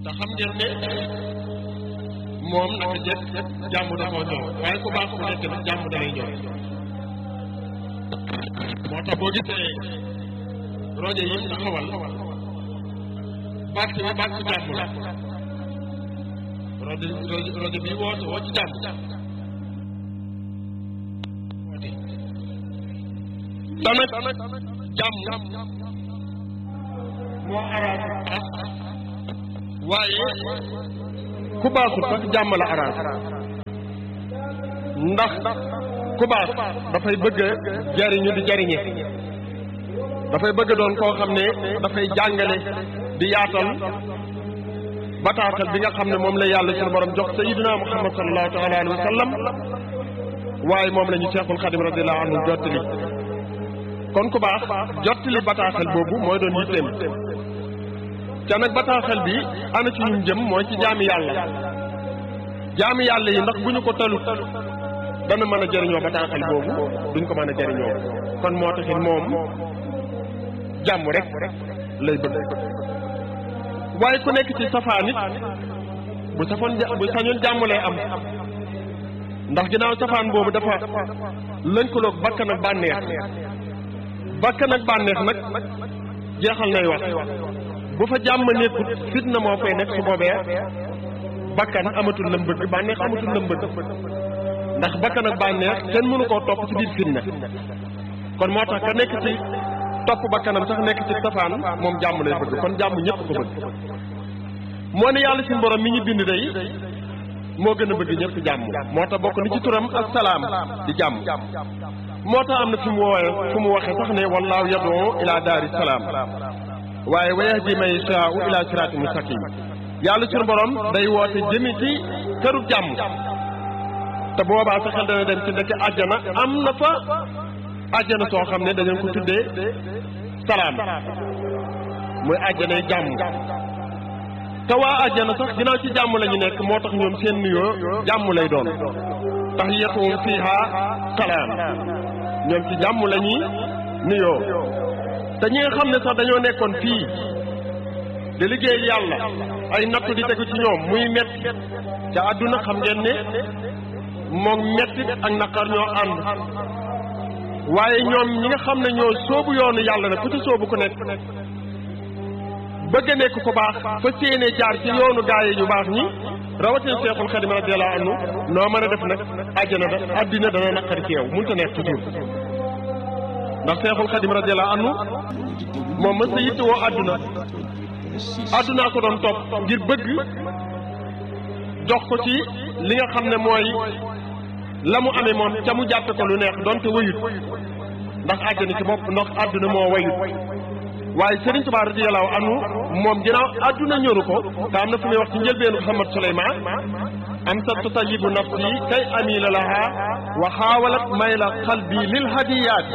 te xam ngeen ne moom naka jëkk jàmm da koo ñëw waaye ku baax ku nekk nag jàmm da lay ñëw moo tax boo gisee rojo yi mu taxawal bàkk bi bàkk jàmm la rojo rojo bi woote woo ci jàmm tamit jàmm moo arrangé waaye ku baaxul sax jàmm la arrangé ndax ku baax dafay bëgg jariñu di jariñe dafay bëgg doon koo xam ne dafay jàngale di yaatal bataaxal bi nga xam ne moom la yàlla suñu borom jox sayidina muhammad sallallahu taala alayhi wa sallam waaye moom la ñu seexul xadim radiallahu anhu jottali kon ku baax jottali bataaxal boobu mooy doon yitteem ca nag bataaxal bi ana ci ñun jëm mooy ci jaami yàlla jaami yàlla yi ndax bu ñu ko talu dana mën a jëriñoo bataaxal boobu duñ ko mën a jëriñoo kon moo taxit moom jàmm rek lay bëgg waaye ku nekk ci safaan it bu safoon bu sañoon jàmm lay am ndax ginnaaw safaan boobu dafa lënkaloog bakkan ak bànneex bakkan ak bànneex nag jeexal nay wax bu fa jàmm nekkut fitna moo fay nekk su boobee bakkan amatul lam bëgg bànneex amatul lam bëgg ndax bakkan ak bànneex kenn mënu koo topp ci biir fitna kon moo tax ka nekk ci topp bakkanam sax nekk ci safaan moom jàmm lay bëgg kon jàmm ñëpp ko bëgg moo ne yàlla suñu borom mi ñu bind day moo gën a bëgg ñëpp jàmm moo tax bokk ni ci turam ak salaam di jàmm moo tax am na fi mu woowe fu mu waxee sax ne wallaahu yadoo ila daari salaam waaye wa yahdi man yashaa'u ila siraatin mustaqim yàlla suñu borom day woote jëmi ci këru jàmm te boobaa sa xel dana dem ci ndekk àjjana am na fa àjjana soo xam ne dañu ko tuddee salaam muy àjjanay jàmm te waa àjjana sax ginnaaw ci jàmm la ñu nekk moo tax ñoom seen nuyoo jàmm lay doon tahiyyatuhum fiiha salaam ñoom ci jàmm la ñuy nuyoo te ñi nga xam ne sax dañoo nekkoon fii di liggéey yàlla ay nattu di tegu ci ñoom muy metti ca àdduna xam ngeen ne moom metti ak naqar ñoo ànd waaye ñoom ñi nga xam ne ñoo soobu yoonu yàlla nag ku ci soobu ku nekk bëgg a nekk ku baax fa séenee jaar ci yoonu gaaye yu baax ñi rawatina Seexul Xadim radiyallahu anhu noo mën a def nag àjjana da àddina dana naqari ci yow mënut a nekk toujours ndax Seexul Xadim radiyallahu anhu moom mës a yittewoo àdduna àddunaa ko doon topp ngir bëgg jox ko ci li nga xam ne mooy la mu amee moom ca mu jàppe ko lu neex donte wayut ndax àjjana ci bopp ndax àdduna moo wayut waaye Serigne Touba radiyallahu anhu moom ginnaaw àdduna ñoru ko te am na fu muy wax ci njëlbeenu Muhammad Suleymaan am sa tutayibu nafsi kay amila laha wa xaawalat mayla qalbi lil hadiyaat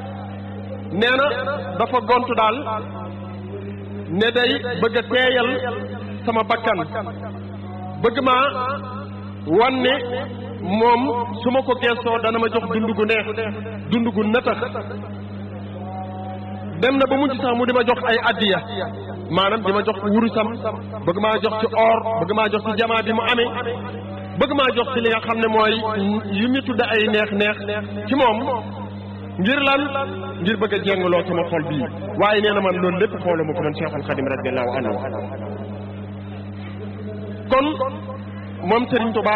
nee na dafa gontu daal ne day bëgg a teeyal sama bakkan bëgg maa wan ne moom su ma ko geesoo dana ma jox dund gu neex dund gu nëtax dem na ba mujj sax mu di ma jox ay addiya maanaam di ma jox wurusam bëgg maa jox ci or bëgg maa jox ci jamaa bi mu amee bëgg maa jox ci li nga xam ne mooy yu ñu tudd ay neex neex ci moom ngir lan ngir bëgg a jéngaloo sama xol bii waaye nee na man loolu lépp xooluma ko man Cheikhul Khadim radiyallahu anhu kon moom Serigne Touba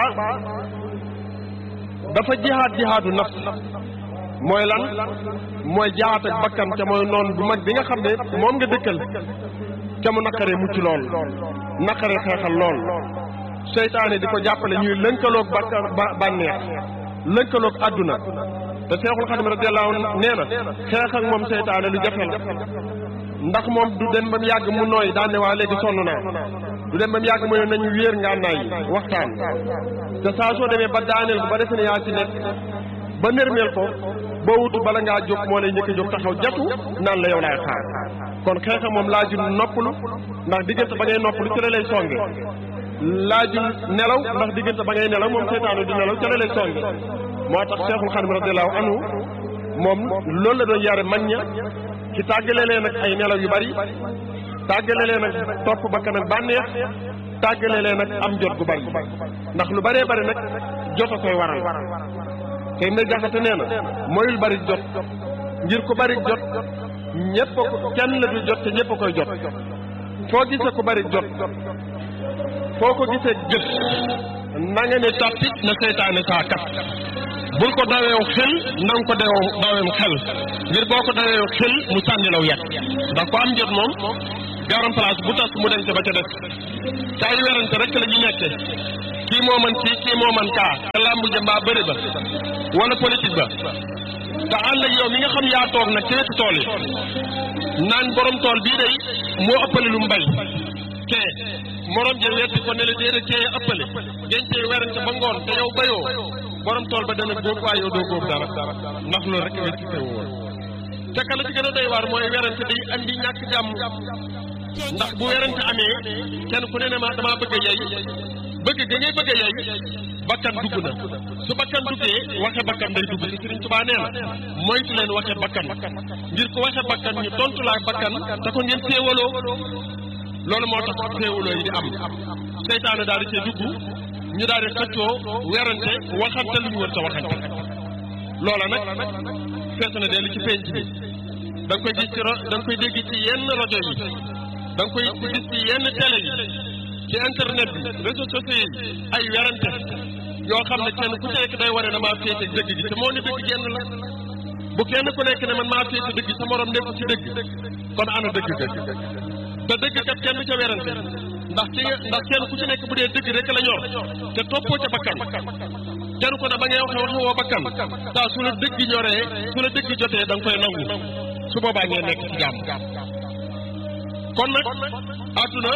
dafa jihaad jihaadu nafs mooy lan mooy jihaad ak bakkan ca mooy noon bu mag bi nga xam ne moom nga dëkkal ca mu naqaree mucc lool naqaree xeexal lool seytaane di ko jàppale ñuy lënkaloog bakkan bànneex lënkaloog àdduna te Seexul Xadim radiyallahu nee na xeex ak moom seytaane lu jafe la ndax moom du dem ba mu yàgg mu nooy daan ne waa léegi sonn naa du dem ba mu yàgg mu ne nañu wéer ngànnaay yi waxtaan te saa soo demee ba daaneel ko ba defe ne yaa ci nekk ba nërmeel ko boo wutu bala ngaa jóg moo lay njëkk a jóg taxaw jatu naan la yow laay xaar kon xeexa moom laajul noppalu ndax diggante ba ngay noppalu ci la lay songe laajul nelaw ndax diggante ba ngay nelaw moom seytaane du nelaw ci la lay songe moo tax Seexul Xadim radiyallahu anhu moom loolu la doon yare mag ña ci tàggale leen ak ay nelaw yu bari tàggale leen ak topp bakkan ak bànneex tàggale leen ak am jot gu bari ndax lu baree bari nag jot a koy waral tey mbay jaxate nee na mooyul bari jot ngir ku bari jot ñépp a ko kenn la du jot te ñépp a koy jot foo gisee ku bari jot foo ko gisee jëf na nga ne tàppit na seytaane saa kat bul ko daweew xel na nga ko daweew daweem xel ngir boo ko daweew xel mu sànni law yet ndax ko am jot moom garam place bu tas mu denc ba ca des ca ay werante rek la ñu nekke kii moo man kii kii moo man kaa te làmbu ja mbaa bëri ba wala politique ba te ànd ak yow mi nga xam yaa toog nag ci wetu tool yi naan borom tool bii day moo ëppale lu mbay kee morom ja wetti ko ne la déedéet kee ëppale dencee werante ba ngoon te yow bayoo borom tool ba dana góob waaye yow doo góob dara ndax loolu rek wetti teew woon te ka la ci gën a doy waar mooy werante day andi ñàkk jàmm ndax bu werante amee kenn ku ne ne ma damaa bëgg a yey bëgg ga ngay bëgg a yey bakkan dugg na su bakkan duggee waxe bakkan day dugg ci Sëriñ Tuubaa nee na moytu leen waxe bakkan ngir ko waxe bakkan ñu tontu laa bakkan te ko ngeen féewaloo loolu moo tax féewaloo yi di am seytaane daal di cee dugg ñu daal di xëccoo werante waxante lu ñu war ta waxante loola nag fees na dellu ci penc bi da nga koy gis ci ro da nga koy dégg ci yenn rajo yi da nga koy gis ci yenn télé yi ci internet bi réseaux sociaux yi ay werante yoo xam ne kenn ku ci nekk day wane ne maa féete dëgg gi te moo ne dëgg genn la bu kenn ku nekk ne man maa féete dëgg sa morom nekk ci dëgg kon ana dëgg dëgg te dëgg kat kenn du ca werante ndax ci ndax kenn ku ci nekk bu dee dëgg rek la ñor te toppoo ca bakkan kenn ko ne ba ngay waxe waxe woo bakkan saa su la dëgg ñoree su la dëgg jotee da nga koy nangu su boobaa ngeen nekk ci jàmm kon nag àdduna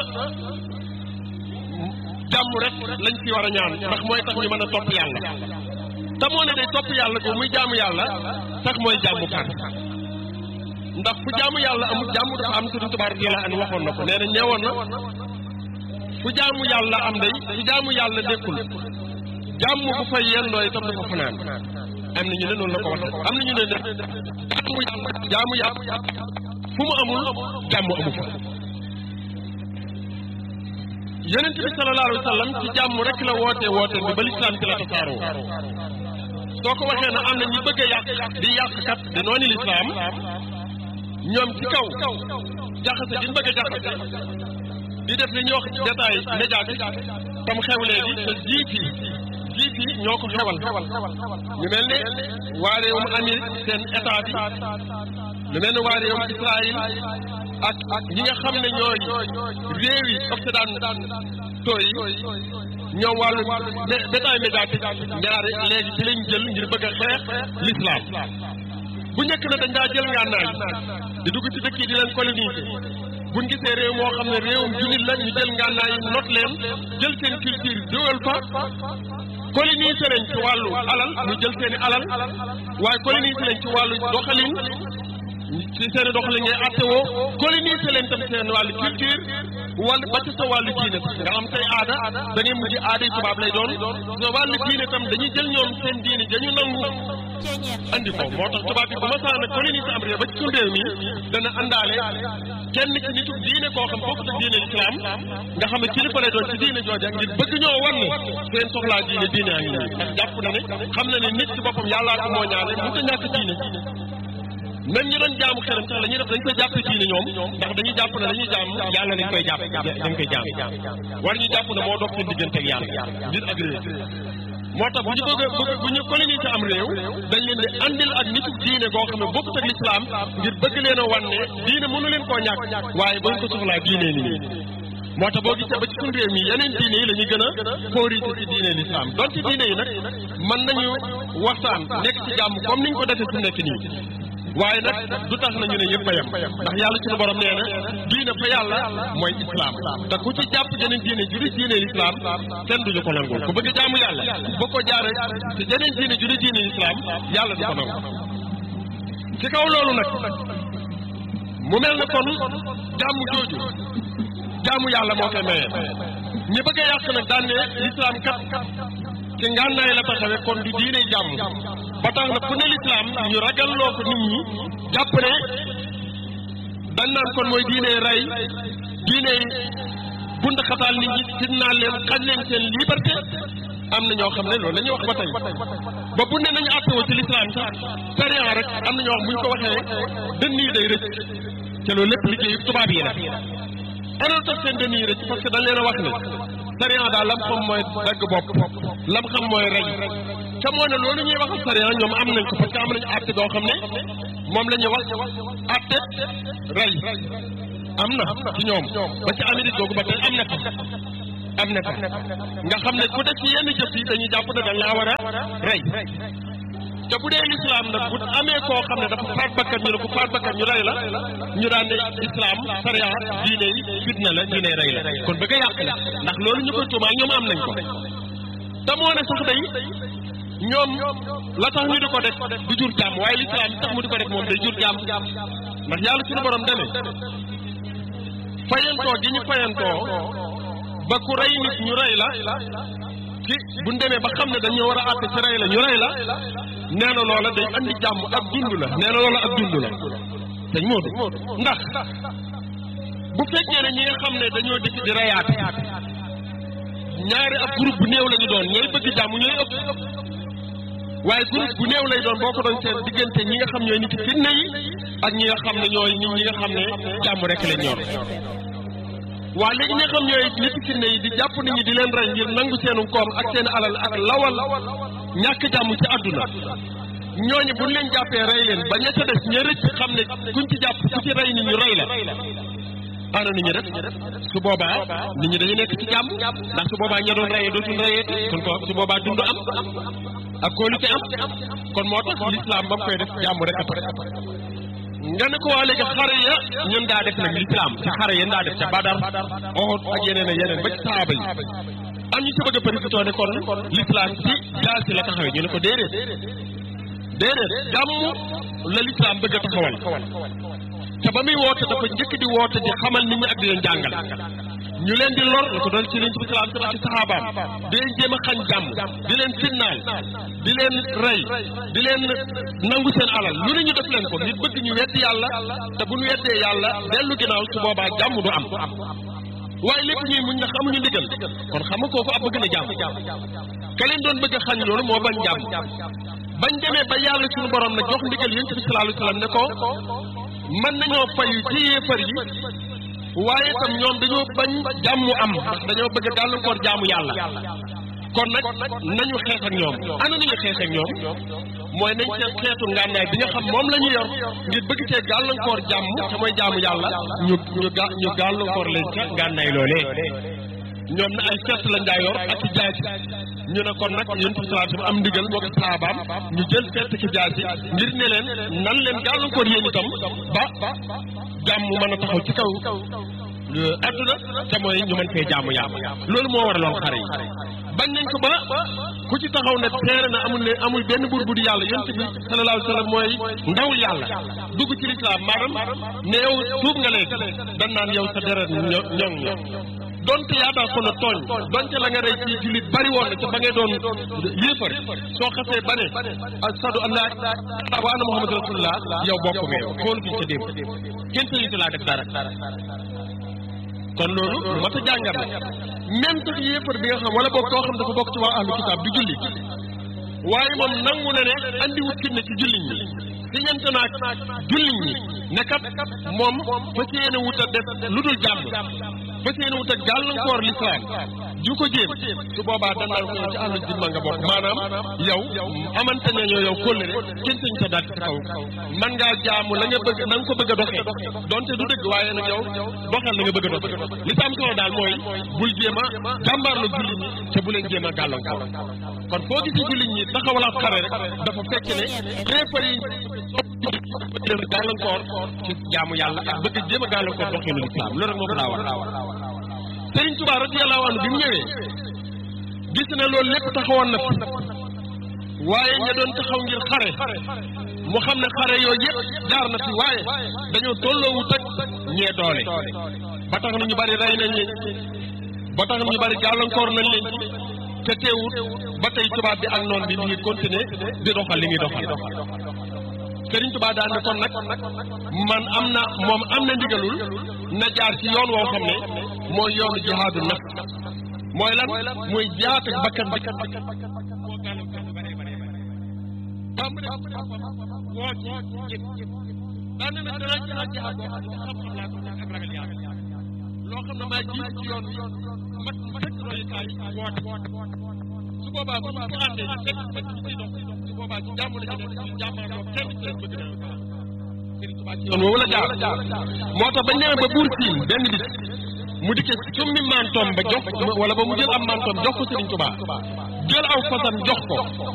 jàmm rek lañ ci war a ñaan ndax mooy tax ñu mën a topp yàlla te moo ne day topp yàlla ko muy jaamu yàlla sax mooy jàmm kan ndax fu jaamu yàlla amul jàmm dafa am Sëriñ Tuubaa radiyallaahu anhu waxoon na ko nee na ñeewoon na fu jaamu yàlla am day fu jaamu yàlla nekkul jàmm bu fay yendoo itam dafa fanaan am na ñu ne noonu la ko waxee am na ñu ne ne jaamu yàlla jaamu yàlla fu mu amul jàmm amu fa yonent bi sallallahu alayhi wa sallam ci jàmm rek la woote woote bi ba lislaam ci la tasaaroo soo ko waxee na am na ñi bëgg a yàq di yàqkat di noonu lislaam ñoom ci kaw jaxase di bëgg a jaxase di def li ñuy wax détail médiatique tam xew léegi te jiit yi jiit yi ñoo ko xewal ñu mel ne waa réewum Amérique seen état bi lu mel ne waa réewum Israël ak ak ñi nga xam ne ñooy réew yi occidentaux yi ñoom wàllu détail médiatique ñaari léegi ci lañ jël ngir bëgg a xeex l'islam bu njëkk na dañ daa jël ngànnaay di dugg ci dëkk yi di leen coloniser buñ gisee réew moo xam ne réewum jullit la ñu jël ngànnaay not leen jël seen culture dugal fa coloniser leen ci wàllu alal ñu jël seen i alal waaye coloniser leen ci wàllu doxalin ci seen i doxalin ngay attewoo coloniser leen tam seen wàllu culture wala ba ci sa wàllu diine sax nga am say aada da ngay mujj aada yi tubaab lay doon sa wàllu diine tam dañuy jël ñoom seen diine dañu nangu andi ko moo tax tubaab bi bu ma saa nag coloniser am réew ba ci suñu réew mi dana àndaale kenn ci nitu diine koo xam bokkut ak diine islam nga xam ne kilifa lay doon ci diine jooja ngir bëgg ñoo wan ne seen soxlaa diine diine a ngi nii ndax jàpp na ne xam na ne nit ci boppam yàllaa ko moo ñaane mu ta ñàkk diine même ñu doon jaamu xeram sax la ñuy def dañ koy jàpp diine ñoom ndax dañuy jàpp ne dañuy jaam yàlla dañ koy jàpp dañ koy jaam war ñu jàpp ne moo dox seen diggante ak yàlla ngir ak réew moo tax bu ñu bëgg bëgg bu ñu coloniser am réew dañ leen di andil ak nitu diine goo xam ne bokkut ak lislaam ngir bëgg leen a wan ne diine mënu leen koo ñàkk waaye ba ñu ko soxlaa diine ni nii moo tax boo gisee ba ci suñu réew mi yeneen diine yi la ñuy gën a favoriser ci diine lislaam donte diine yi nag mën nañu waxtaan nekk ci jàmm comme niñ ko defee su nekk nii waaye nag du tax na ñu ne yëpp a yem ndax yàlla suñu borom nee na diine fa yàlla mooy islam te ku ci jàpp jeneen diine juri diine l'islam kenn duñu ko nangul ku bëgg jaamu yàlla boo ko jaare te jeneen diine juri diine l'islam yàlla du ko nangu ci kaw loolu nag mu mel ne kon jàmm jooju jaamu yàlla moo koy maye ñi bëgg a yàq nag daan ne l'islam kat ci ngànnaay la taxawee kon du diine jàmm ba tax na fu ne lislaam ñu ragalloo ko nit ñi jàpp ne dañ naan kon mooy diine rey diine bund xataal nit ñi fitnaal leen xañ leen seen liberté am na ñoo xam ne loolu la ñuy wax ba tey ba bu ne nañu àttewoo ci lislaam sax sariya rek am na ñoo xam bu ñu ko waxee dënn yi day rëcc te loolu lépp liggéeyu tubaab yi la ana tax seen dënn yi rëcc parce que dañ leen a wax ne sariya daal lam xam mooy dagg bopp lam xam mooy rey te moo ne loolu ñuy wax ak sariya ñoom am nañ ko parce que am nañu àtte boo xam ne moom la ñuy wax àtte rey am na ci ñoom ba ci Amérique googu ba tey am na fa am na fa nga xam ne ku def ci yenn jëf yi dañuy jàpp ne dañ laa war a rey te bu dee lislaam nag bu amee koo xam ne dafa faat bakkan ñu ne ko faat bakkan ñu rey la ñu daan ne islam sariya diine yi fitna la diine rey la kon bëgg a yàq la ndax loolu ñu koy tuumaal ñoom am nañ ko te moo ne sax day ñoom la tax ñu di ko def du jur jàmm waaye lislaam tax mu di ko def moom day jur jàmm ndax yàlla suñu borom deme fayantoo gi ñu fayantoo ba ku rey nit ñu rey la ci bu ñu demee ba xam ne dañoo war a àtte ci rey la ñu rey la nee na loola day andi jàmm ak dund la nee na loola ak dund la sëñ Modou ndax bu fekkee ne ñi nga xam ne dañoo dikk di reyaate ñaari ab groupe bu néew la ñu doon ñooy bëgg jàmm ñooy ëpp waaye groupe bu néew lay doon boo ko doon seen diggante ñi nga xam ñooy nit fitna yi ak ñi nga xam ne ñooy nit ñi nga xam ne jàmm rek la ñor waa léegi ñi nga xam ñooy nit fitna yi di jàpp nit ñi di leen rey ngir nangu seenu koom ak seen alal ak lawal ñàkk jàmm ci àdduna ñooñu buñ leen jàppee rey leen ba ña ca des ña rëcc xam ne kuñ ci jàpp ku ci rey nit ñu rey la ana nit ñi def su boobaa nit ñi dañu nekk ci jàmm ndax su boobaa ña doon reyee dootul reyee kon ko su boobaa dund am ak kóolu ci am kon moo tax l'islam ba mu koy def jàmm rek après nga ne ko waa léegi xare ya ñun daa def nag l'islam ci xare yéen daa def ca Badar Uhud ak yeneen ak yeneen ba ci saaba yi am ñu ci bëgg a profité ne kon l'islam ci jaasi la taxawee ñu ne ko déedéet déedéet jàmm la l'islam bëgg a taxawal te ba muy woote dafa njëkk di woote di xamal nit ñi ak di leen jàngal ñu leen di lor la ko doon ci liñ ci salaam sama ci saxaabaam di leen jéem a xañ jàmm di leen finnaal di leen rey di leen nangu seen alal lu ne ñu def leen ko nit bëgg ñu weddi yàlla te bu ñu weddee yàlla dellu ginnaaw su boobaa jàmm du am waaye lépp ñuy muñ na xamuñu ndigal kon xam nga kooku ab bëgg na jàmm ka leen doon bëgg a xañ loolu moo bañ jàmm bañ demee ba yàlla suñu borom na jox ndigal yonent bi sallallahu alayhi wasallam ne ko mën nañoo fayu ci yéefar yi waaye itam ñoom dañoo bañ jàmmu am ndax dañoo bëgg a gàllankoor jaamu yàlla kon nag nañu xeex ak ñoom ana nañu xeex ak ñoom mooy nañ seen xeetu ngànnaay bi nga xam moom la ñu yor ngir bëgg cee gàllankoor jàmm te mooy jaamu yàlla ñu ñu ga ñu gàllankoor leen ca ngànnaay loolee ñoom na ay fett lañ daa yor ak ci jaasi ñu ne kon nag yonent bi sallallahu alayhi wasallam am ndigal moo ko saabaam ñu jël fett ci jaasi ngir ne leen nan leen gàllankoor yéen itam ba jàmm mën a taxaw ci kaw adduna te mooy ñu mën fee jaamu yàlla loolu moo waraloon xare yi bañ nañ ko ba ku ci taxaw ne teere na amul ne amul benn buur bu di yàlla yonent bi sallallahu alayhi wasallam mooy ndawul yàlla dugg ci lislaam maanaam ne yow tuub nga léegi dan naan yow sa deret ñoŋ ñoŋ donte yaa daa ko na tooñ donte la nga rey ci jullit bari woon na ca ba ngay doon yéefar soo xasee ba ne ashadu an laa ilaaha wa anna muhammadu rasulullah yow bokk nga yow xool gi ca démb kenn sañu laa def dara kon loolu lu mat a jàngat la même sax yéefar bi nga xam wala boog koo xam dafa bokk ci waa ahlu kitaab du julli waaye moom nangu na ne andi wut fitna ci julliñ ñi si ñente naag julliñ ñi ne kat moom fas yéene wut a def lu dul jàmm fas yéene wut a gàllankoor lislaam ju ko jéem su boobaa danaan ko ci àllu dimma nga bokk maanaam yow amante ne ñoo yow kóllëre kenn sañ sa daal ci kaw man ngaa jaamu la nga bëgg na nga ko bëgg a doxee donte du dëgg waaye nag yow doxal la nga bëgg a doxee li tam solo daal mooy bul jéem a jàmbaarlu jullit ñi te bu leen jéem a gàllankoor kon foo gisee jullit ñi taxawalaat xare rek dafa fekk ne xeefar yi leen gàllankoor ci jaamu yàlla ak bëgg jéem a gàllankoor doxinu lislaam loolu rek moo ko daa war Sëriñ Tuubaa radiyallaahu anhu bi mu ñëwee gis ne loolu lépp taxawoon na fi waaye ña doon taxaw ngir xare mu xam ne xare yooyu yëpp jaar na fi waaye dañoo tolloowut ak ñee doole ba tax na ñu bari rey nañ leen ba tax na ñu bari gàllankoor nañ leen ci te teewut ba tey tubaab bi ak noon bi mi ngi continuer di doxal li muy doxal Serigne Touba daan ne kon nag man am na moom am na ndigalul na jaar ci yoon woo xam ne mooy yoonu jihaadu naf mooy lan mooy jihaat ak bakkan bi ba mu def woo ci jëf daan na nag danaa jihaat jihaat boo xam ne xam-xam laa ko ak ragal yàlla loo xam ne maa jiit ci yoon wi mat sëkk royukaay woote su boobaa bu ñu ko àndee ñu fekk fekk ñu ciy dox su boobaa ci jàmm la ñu nekk ci jàmmaarloo kenn ci leen bëgg na Serigne Touba ci yoon woowu la jaar moo tax bañ demee ba buur siin benn bis mu dikkee summi mantoom ba jox wala ba mu jël am mantoom jox ko Serigne Touba jël aw fasam jox ko